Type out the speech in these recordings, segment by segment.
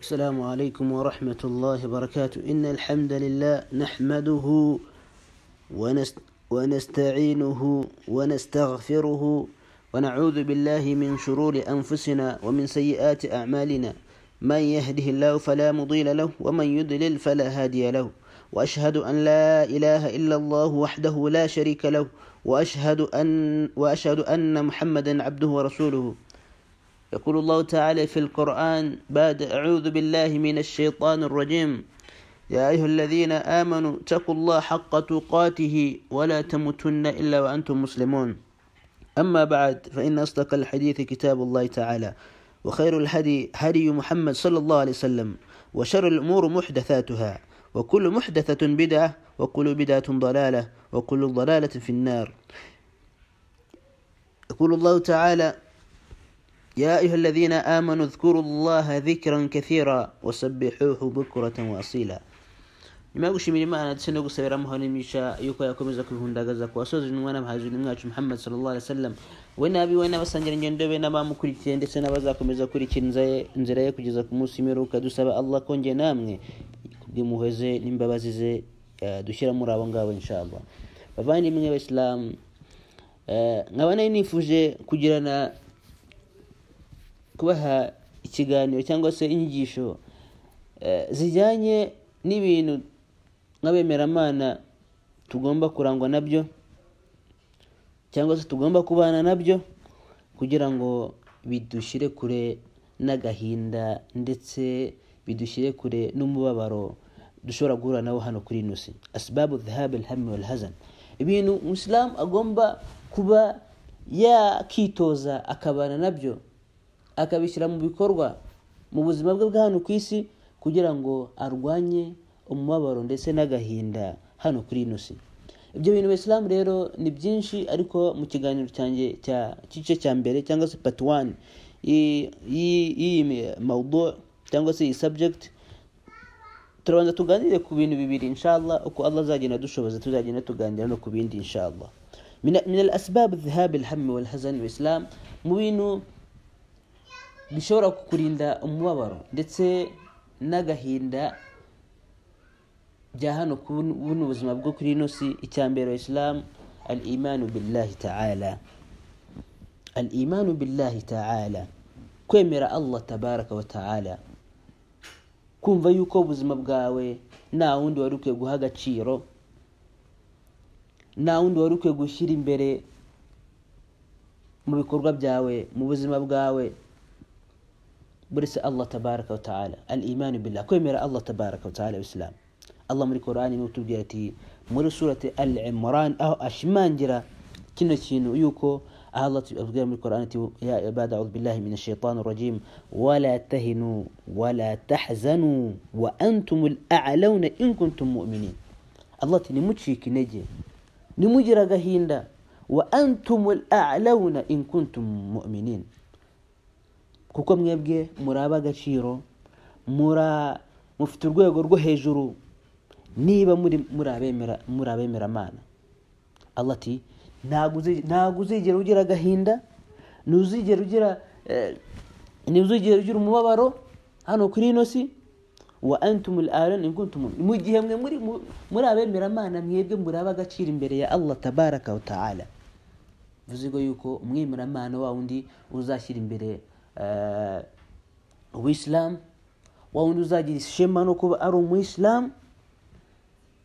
السلام عليكم ورحمة الله وبركاته إن الحمد لله نحمده ونست ونستعينه ونستغفره ونعوذ بالله من شرور أنفسنا ومن سيئات أعمالنا من يهده الله فلا مضل له ومن يضلل فلا هادي له وأشهد أن لا إله إلا الله وحده لا شريك له وأشهد أن وأشهد أن محمدا عبده ورسوله يقول الله تعالى في القرآن بعد أعوذ بالله من الشيطان الرجيم يا أيها الذين آمنوا اتقوا الله حق تقاته ولا تموتن إلا وأنتم مسلمون أما بعد فإن أصدق الحديث كتاب الله تعالى وخير الهدي هدي محمد صلى الله عليه وسلم وشر الأمور محدثاتها وكل محدثة بدعة وكل بدعة ضلالة وكل ضلالة في النار يقول الله تعالى يا أيها الذين آمنوا اذكروا الله ذكرا كثيرا وسبحوه بكرة وأصيلا nyuma yo gushimira imana ndetse no gusabira amuhanimisha yuko yakomeza kwihundagaza kuwasoza intumwa n'abahazi n'umwacu muhammad sallallahu alaihi wasallam we n'abiwe n'abasangira ingendo be n'abamukurikiye ndetse n'abazakomeza kurikira inzira ye kugeza ku munsi w'imperuka dusaba allah kongeye namwe kubw'impuhwe ze n'imbabazi ze dushyira muri abo ngabo inshallah bavandimwe b'abisilamu nkaba nari nifuje kugirana kubaha ikiganiro cyangwa se inyigisho zijyanye n'ibintu nk'abemeramana tugomba kurangwa nabyo cyangwa se tugomba kubana nabyo kugira ngo bidushyire kure n'agahinda ndetse bidushyire kure n'umubabaro dushobora guhura nawo hano kuri ino si asibabu dhahabu alhami walhazan ibintu umusilamu agomba kuba yakitoza akabana nabyo akabishyira mu bikorwa mu buzima bwe bwa hano ku isi kugira ngo arwanye umubabaro ndetse n'agahinda hano kuri ino si ibyo bintu bisilamu rero ni byinshi ariko mu kiganiro cyanjye cya gice cya mbere cyangwa se pati wani y'iyi mawudo cyangwa se iyi subject turabanza tuganire ku bintu bibiri inshallah uko allah azagenda dushoboza tuzagenda tuganira no ku bindi inshallah من الأسباب الذهاب الهم والحزن والإسلام mu bintu bishobora kukurinda umubabaro ndetse n'agahinda bya hano buno ubuzima bwo kuri ino si icyambere wa isilamu al imanu billahi ta'ala al imanu billahi ta'ala kwemera allah tabaraka wa ta'ala kumva yuko ubuzima bwawe nta wundi wari ukwiye guha agaciro nta wundi wari ukwiye gushyira imbere mu bikorwa byawe mu buzima bwawe buretse allah tabaraka wataala al imanu billah kwemera allah tabaraka wataala isilamu allah muri korani niwe utubwira ati muri surati al imran aho ashimangira kino kintu yuko aho allah abwira muri korani ati ya ibada audhu billahi min ashaitani rajim wala tahinu wala tahzanu wa antum lalawna in kuntum muminin allah ati nimucika intege nimugira agahinda wa antum lalawna in kuntum muminin kuko mwebwe muri ab'agaciro mufite urwego rwo hejuru niba muri abemeramana allah ati ntabwo uzigera ugira agahinda ntuzigera ugira ntuzigera ugira umubabaro hano kuri ino si wa antumul arani mu gihe mwe muri abemeramana mwebwe muri ab'agaciro imbere ya allah tabaraka wa ta'ala bivuze yuko umwemeramana wa wundi uzashyira imbere uwisilamu wa wundi uzagira ishema no kuba ari umuyisilamu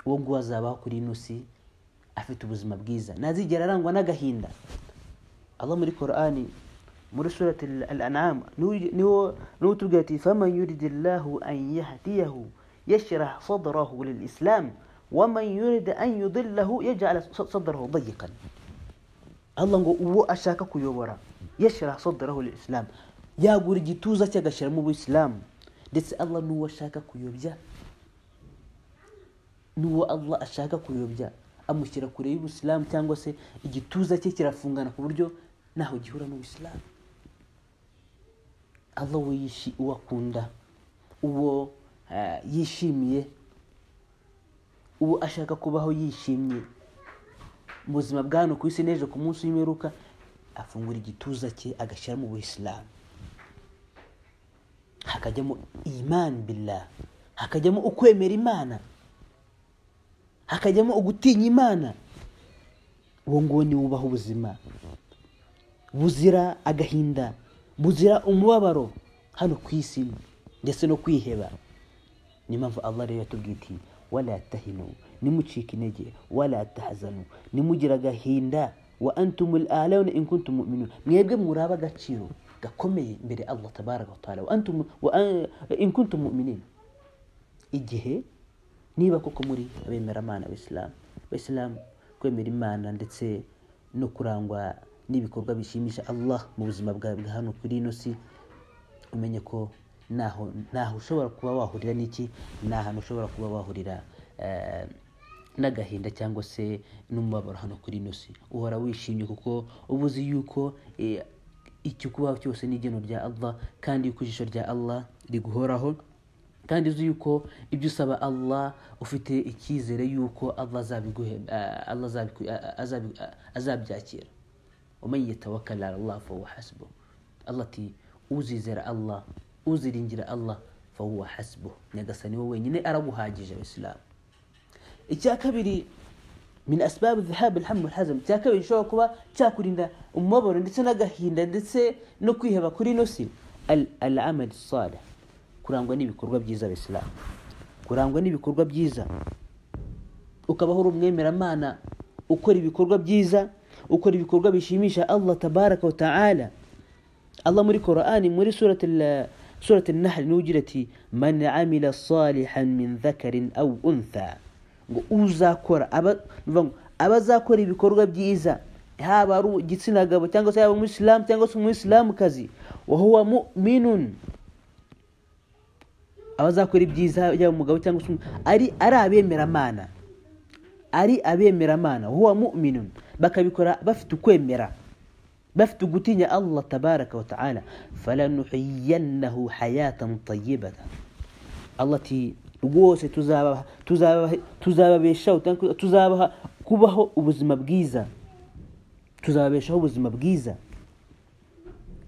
uwo nguwo azabaho kuri ino si afite ubuzima bwiza ntazigera arangwa n'agahinda aba muri korani muri surati al anama niwo utubwira ati faman yuridi llahu an yahdiyahu yashrah sadrahu lil islam waman yuridi an yudillahu yaj'ala sadrahu dayiqan allah ngo uwo ashaka kuyobora yashyira sadaraho isilamu yagura igituza cye agashyiramo ubuyisilamu ndetse allah n'uwo ashaka kuyobya n'uwo allah ashaka kuyobya amushyira kure y'ubuyisilamu cyangwa se igituza cye kirafungana ku buryo ntaho gihura n'ubuyisilamu allah uwo akunda uwo yishimiye uwo ashaka kubaho yishimye mu buzima bwa hano ku isi n'ejo ku munsi w'imperuka afungura igituza cye agashyiramo ubuyisilamu hakajyamo imani billah hakajyamo ukwemera imana hakajyamo ugutinya imana uwo nguwo niwe ubaho ubuzima buzira agahinda buzira umubabaro hano ku isi ndetse no kwiheba niyo mpamvu allah rero yatubwiye iti wala tahinu nimucika intege wala tahazanu nimugire agahinda wa antumul alawna in kuntum mu'minun mwebwe muraba agaciro gakomeye imbere allah tabaraka wa taala wa antum wa an- in kuntum mu'minin igihe niba koko muri abemeramana abisilamu abisilamu kwemera imana ndetse no kurangwa n'ibikorwa bishimisha allah mu buzima bwawe bwa hano kuri ino si umenye ko ntaho ntaho ushobora kuba wahurira n'iki nta hantu ushobora kuba wahurira eh, n'agahinda cyangwa se n'umubabaro hano kuri ino si uhora wishimye kuko uba uzi yuko eh, icyo kubaho cyose ni igeno rya allah kandi yuko ijisho rya allah riguhoraho kandi uzi yuko ibyo usaba allah ufite icyizere yuko allah azabiguhe eh, allah azabiku- eh, azabi- eh, azabyakira ومن يتوكل على الله فهو حسبه الله تي uzizera allah uziringira allah fahuwa hasbuh nyagasani we wenyine araguhagije abisilamu icya kabiri min asbabu dhahab alhamu walhazam icya kabiri gishobora kuba cyakurinda umubabaro ndetse n'agahinda ndetse no kwiheba kuri ino si al- al amal salih kurangwa n'ibikorwa byiza abisilamu kurangwa n'ibikorwa byiza ukabaho uri umwemeramana ukora ibikorwa byiza ukora ibikorwa bishimisha allah tabaraka wa taala allah muri korani muri surati nahari niwe ugira ati man amila salihan min dhakarin au untha ngo uzakora aba- bivuga ngo abazakora ibikorwa byiza haba ari igitsina gabo cyangwa se yaba umwisilamu cyangwa se umwisilamukazi wahuwa muminun abazakora ibyiza yaba umugabo cyangwa se umu- ari ari abemeramana ari abemeramana huwa muminun bakabikora bafite ukwemera bafite ugutinya allah tabaraka wa taala falanuhiyannahu hayatan tayibatan allah ati rwose tuzabaha- tuzabaha- tuzababeshaho cyangwa tuzabaha kubaho ubuzima bwiza tuzababeshaho ubuzima bwiza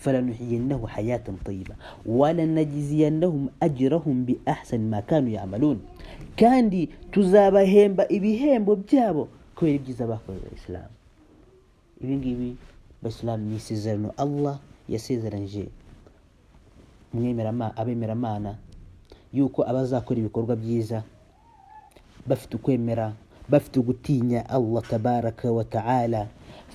falanuhiyannahu hayatan tayiba walanajiziyannahum ajrahum biahsani ma kanu yamalun kandi tuzabahemba ibihembo byabo kubera ibyiza bakoze isilamu ibi ngibi abasilamu ni isezerano allah yasezeranyije umwemerama- abemeramana yuko abazakora ibikorwa byiza bafite ukwemera bafite ugutinya allah tabaraka wa taala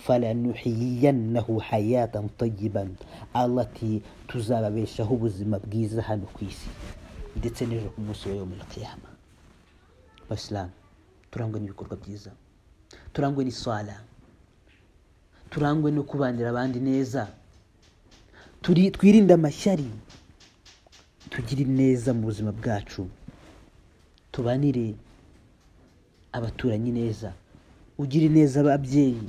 falanuhiyannahu hayatan tayiban allah ati tuzababeshaho ubuzima bwiza hano ku isi ndetse n'ejo ku munsi wa yomul qiyama abasilamu turangwe n'ibikorwa byiza turangwe n'iswala turangwe no kubanira abandi neza Turi- twirinde amashyari tugire neza mu buzima bwacu tubanire abaturanyi neza ugire neza ababyeyi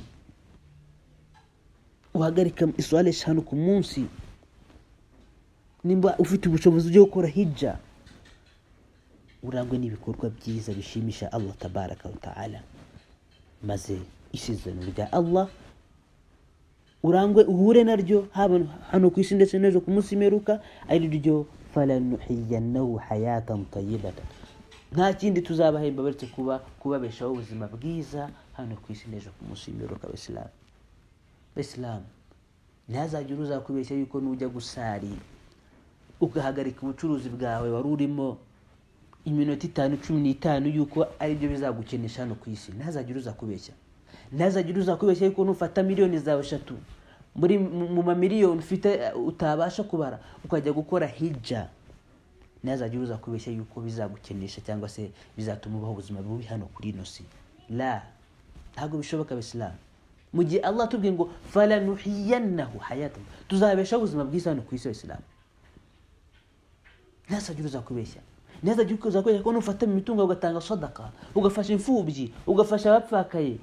uhagarika isuwale eshanu ku munsi nimba ufite ubushobozi bwo gukora hijja urangwe n'ibikorwa byiza bishimisha allah tabaraka wa taala maze isezerano rya allah urangwe uhure naryo haba hano ku isi ndetse n'ejo ku munsi mperuka ari ryo falanuhiyannahu hayatan tayibatan nta kindi tuzabahemba baretse kuba kubabeshaho ubuzima bwiza hano ku isi n'ejo ku munsi mperuka abisilamu abisilamu ntihazagire uzakubeshya yuko nujya gusari ugahagarika ubucuruzi bwawe wari urimo iminota itanu cumi n'itanu yuko aribyo bizagukenesha hano ku isi ntihazagire uzakubeshya ntihazagire uzakubeshya yuko nufata miliyoni zawe eshatu muri mu- mu mamiliyoni ufite eh, utabasha kubara ukajya gukora hijja ntihazagire uzakubeshya yuko bizagukenesha cyangwa se bizatuma ubaho ubuzima bubi hano kuri ino si la ntabwo bishoboka abisilamu mu gihe allah atubwiye ngo falanuhiyannahu hayatan tuzabeshaho ubuzima bwiza hano ku isi abisilamu ntihazagire uzakubeshya ntihazagire uzakubeshya ko nufata mu mitungo yawe ugatanga sadaka ugafasha imfubyi ugafasha abapfakaye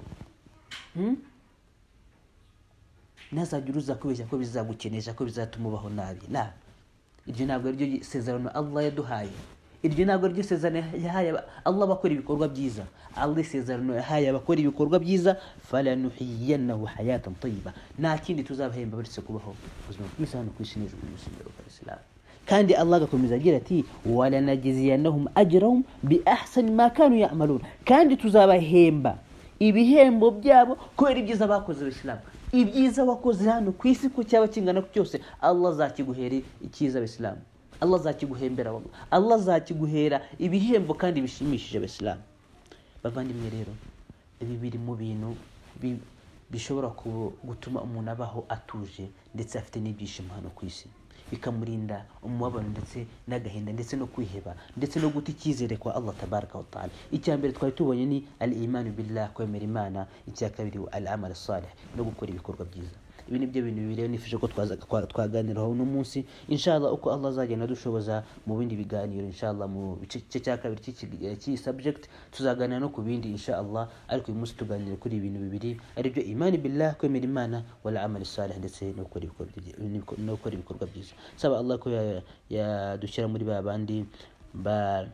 Hmm? ntihazagire uzakubeshya ko bizagukenesha ko bizatuma ubaho nabi la iryo ntabwo ariryo sezerano allah yaduhaye iryo ntabwo ariryo sezerano yahaye aba- allah abakora ibikorwa byiza allah isezerano yahaye abakora ibikorwa byiza falanuhiyannahu hayatan tayiba nta kindi tuzabahemba baretse kubaho ubuzima bwiza hano ku isi n'ejo ku munsi w'imperuka, Abisilamu. kandi allah agakomeza agira ati waranagiziyanahum ajarahum bi ahsani ma kanu yamaluna kandi tuzabahemba ibihembo byabo kubera ibyiza bakoze abisilamu ibyiza wakoze hano ku isi ko cyaba kingana cyose allah azakiguhera icyiza abisilamu allah azakiguhembera wowe allah azakiguhera ibihembo kandi bishimishije abisilamu bavandimwe rero ibi biri mu bintu bi- bishobora ku- gutuma umuntu abaho atuje ndetse afite n'ibyishimo hano ku isi bikamurinda umubabaro ndetse n'agahinda ndetse no kwiheba ndetse no guta icyizere kwa allah tabaraka wa taala icya mbere twari tubonye ni al imanu billah kwemera imana icya kabiri al amal salih no gukora ibikorwa byiza ibi ni byo bintu bibiri rero nifuje ko twaza- twa- twaganiraho uno munsi inshallah uko allah azagenda adushoboza mu bindi biganiro inshallah mu gice cya kabiri cy'iki- eh, cy'iyi subject tuzaganira no ku bindi inshallah ariko uyu munsi tuganira kuri ibintu bibiri aribyo imani billah kwemera imana wala amali salih ndetse no gukora ibikorwa byi- n'ibiko- no gukora ibikorwa byiza saba allah ko ya- yadushyira muri ba bandi ba-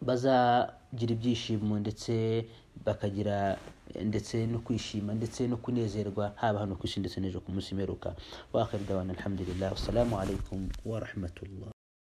bazagira ibyishimo ndetse bakagira ndetse no kwishima ndetse no kunezerwa haba hano ku isi ndetse n'ejo ku munsi mperuka wakabida abantu alhamdulillah wassalamu alaikum warahmatullah